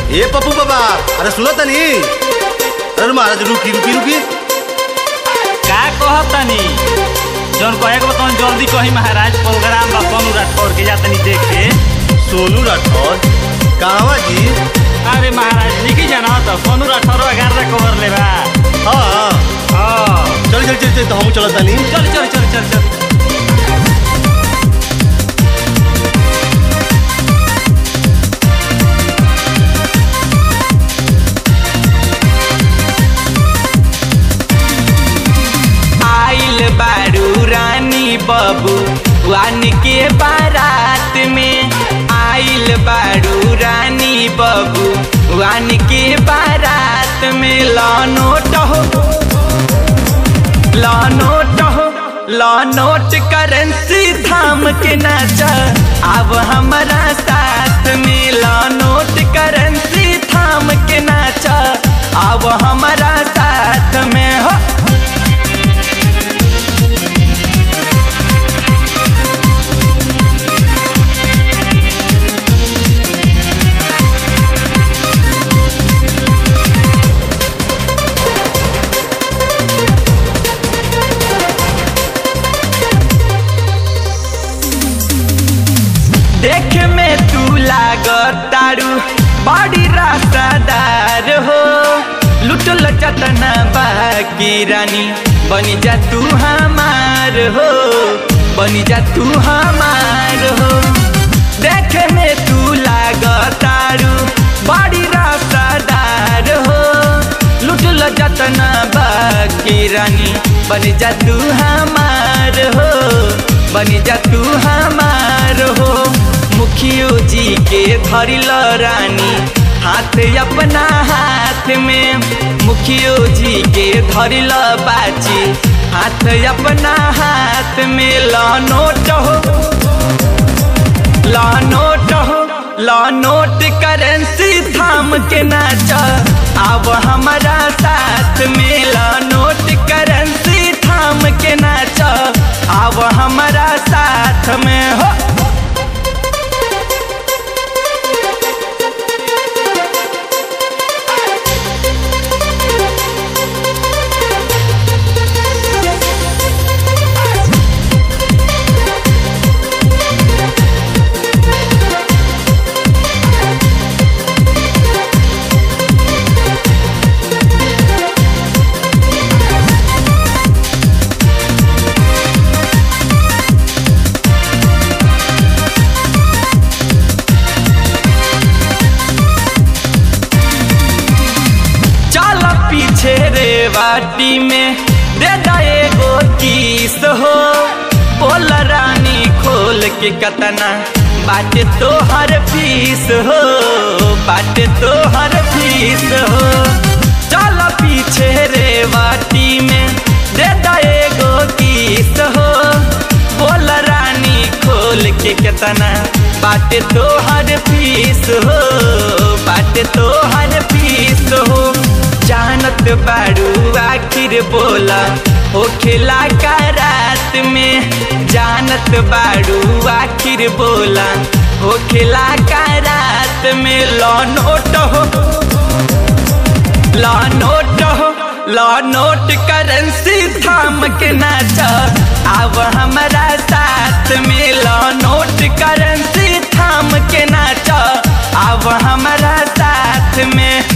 ए पप्पू बाबा अरे सुनो तनी अरे महाराज रुकी रुकी रुकी का कहतनी जौन कहे के बताऊं जल्दी कही महाराज प्रोग्राम बा सोनू राठौर के जातनी देखे सोनू राठौर कहवा जी अरे महाराज लिखी जाना तो सोनू राठौर ग्यारह कवर लेबा हाँ हाँ चल चल चल चल तो हम चलत तनी चल चल चल चल चल आइल बारू रानी बबू वान के बारात में आइल बारू रानी बबू वान के बारात में लौनोट हो लौनोट हो लौनोट करेंसी थाम के नाच अब हमारा साथ में लौनोट करेंसी थाम के नाच अब हमारा साथ में हो देख में तू लागतारू बड़ी रास्तादार हो लुटल चटना बाकी रानी बनी जा तू हमार हो बनी जा तू हमार हो देख में तू लागतारू बड़ी रास्तादार हो लुटल जतना बाकी रानी बनी जा तू हमार हो बनी जा तू हमार हो मुखियो जी के धरिल रानी हाथ अपना हाथ में मुखियो जी के धरिल बाची हाथ अपना हाथ में लौनोट हो लौनोट हो लौनोट करेंसी थाम के नाच अब हमारा साथ में लौनोट करेंसी थाम के नाच अब हमारा साथ में हो चल पीछे रे वाटी में दे दा एगो किस हो बोल रानी खोल के कतना बाटे तो हर फीस हो बाटे तो हर फीस हो चल पीछे रे वाटी में दे दा एगो किस हो बोल रानी खोल के केतना बाटे तो हर फीस हो बाटे तो हर फीस हो जानत बारू आखिर बोला हो खेला का रात में जानत बारू आखिर बोला हो खेला का रात में लौनोट हो लौनोट हो लौनोट करेंसी थाम के नाच अब हमारा साथ में लौनोट करेंसी थाम के नाच अब हमारा साथ में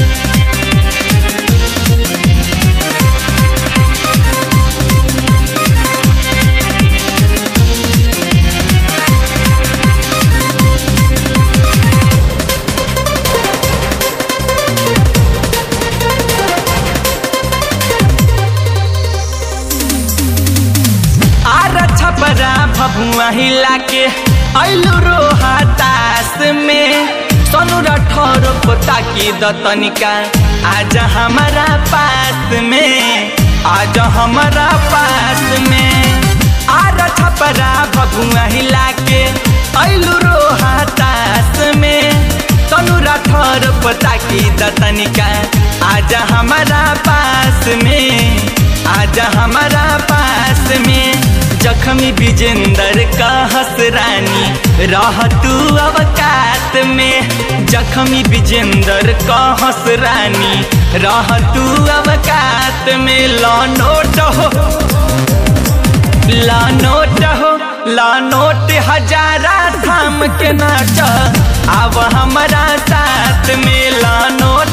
आर छपरा भभुआ हिला के ऐलू रोहा तास में सोनू रठौर को ताकी दतनिका आज हमारा पास में आज हमारा पास में आर छपरा भभुआ हिला के ऐलू रोहा तास में सोनू रठौर को ताकी दतनिका आज हमारा पास में आज हमारा पास में जखमी विजेंदर का हसरानी रह तू अवकात में जखमी विजेंदर का हसरानी रह तू अवकात में लौनोट हो लानोट हो लानोट हजारा थाम के नाच अब हमारा साथ में लानोट